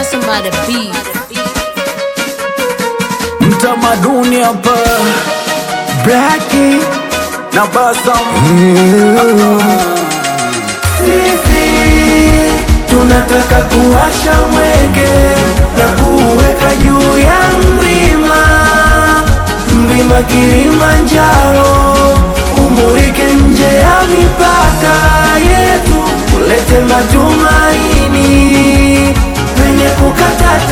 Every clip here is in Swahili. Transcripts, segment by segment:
somebody beat. mtamaduni hapa Blackie na Basam Sisi tunataka kuwasha mwenge na kuweka juu ya mlima, mlima Kilimanjaro, umulike nje ya mipaka yetu, ulete matumaini penye kukata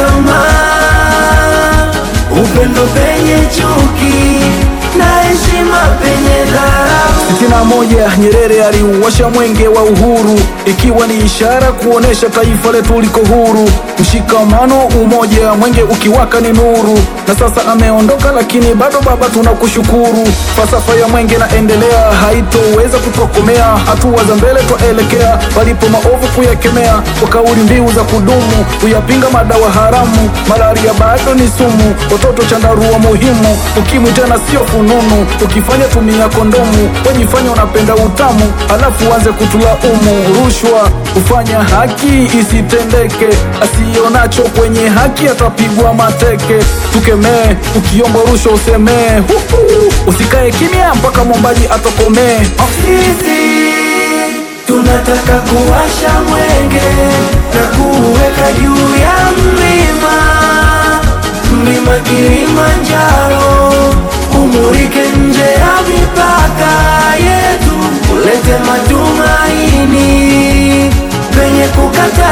tamaa, upendo penye chuki na heshima penye dharau. sitini na moja Nyerere aliuwasha mwenge wa uhuru, ikiwa ni ishara kuonesha taifa letu liko huru. Mshikamano, umoja, mwenge ukiwaka ni nuru. Na sasa ameondoka, lakini bado baba tunakushukuru. Falsafa ya mwenge naendelea, haitoweza kutokomea. Hatua za mbele twaelekea, palipo maovu kuyakemea, kwa kauli mbiu za kudumu, kuyapinga madawa haramu. Malaria bado ni sumu, watoto chandarua muhimu, ukimwi tena sio fununu. Ukifanya tumia kondomu, wajifanya unapenda utamu, halafu uanze kutulaumu. Rushwa kufanya haki isitendeke, asionacho kwenye haki atapigwa mateke. Tukemee, ukiomba rushwa usemee, Huhu, usikae kimya mpaka mwombaji atokomee. Sisi tunataka kuwasha mwenge na kuweka juu ya mlima, mlima Kilimanjaro, umulike nje ya mipaka yetu, ulete matumaini penye kukata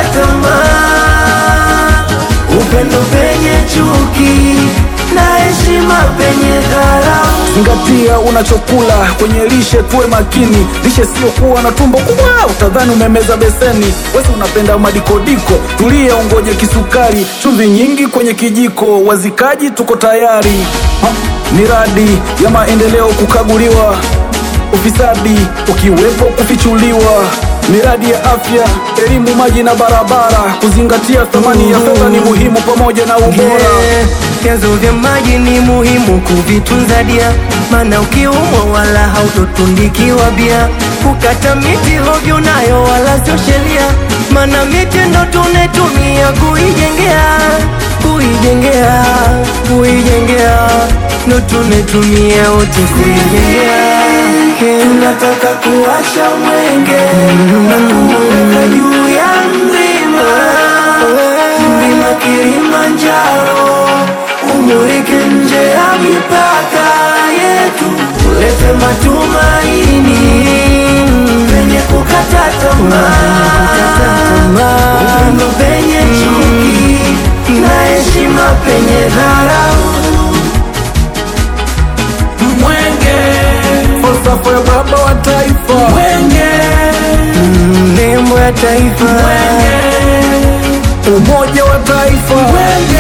tamaa, upendo penye chuki na heshima penye dharau. Zingatia unachokula kwenye lishe, tuwe makini. Lishe sio kuwa na tumbo kubwa, utadhani umemeza beseni. Wesi unapenda madikodiko, tulia ungoje kisukari, chumvi nyingi kwenye kijiko. Wazikaji tuko tayari, ha, miradi ya maendeleo kukaguliwa, ufisadi ukiwepo kufichuliwa, miradi ya afya, elimu, maji na barabara. Kuzingatia thamani ya fedha ni muhimu, pamoja na ubora. Yeah, Vyanzo vya maji ni muhimu kuvitunza dia, maana ukiumwa wala hautotundikiwa bia. Kukata miti hovyo nayo wala sio sheria, maana miti ndo tunetumia kuijengea, kuijengea, kuijengea, ndo tunetumia wote kuijengea. Tunataka kuwasha mwenge na kuweka juu ya mlima mlima Kilimanjaro, umulike nje ya mipaka yetu, ulete matumaini penye kukata tamaa, upendo penye chuki na heshima penye dharau. Mwenge, falsafa ya baba wa taifa. Mwenge, Nembo ya taifa umoja wa taifa. Mwenge,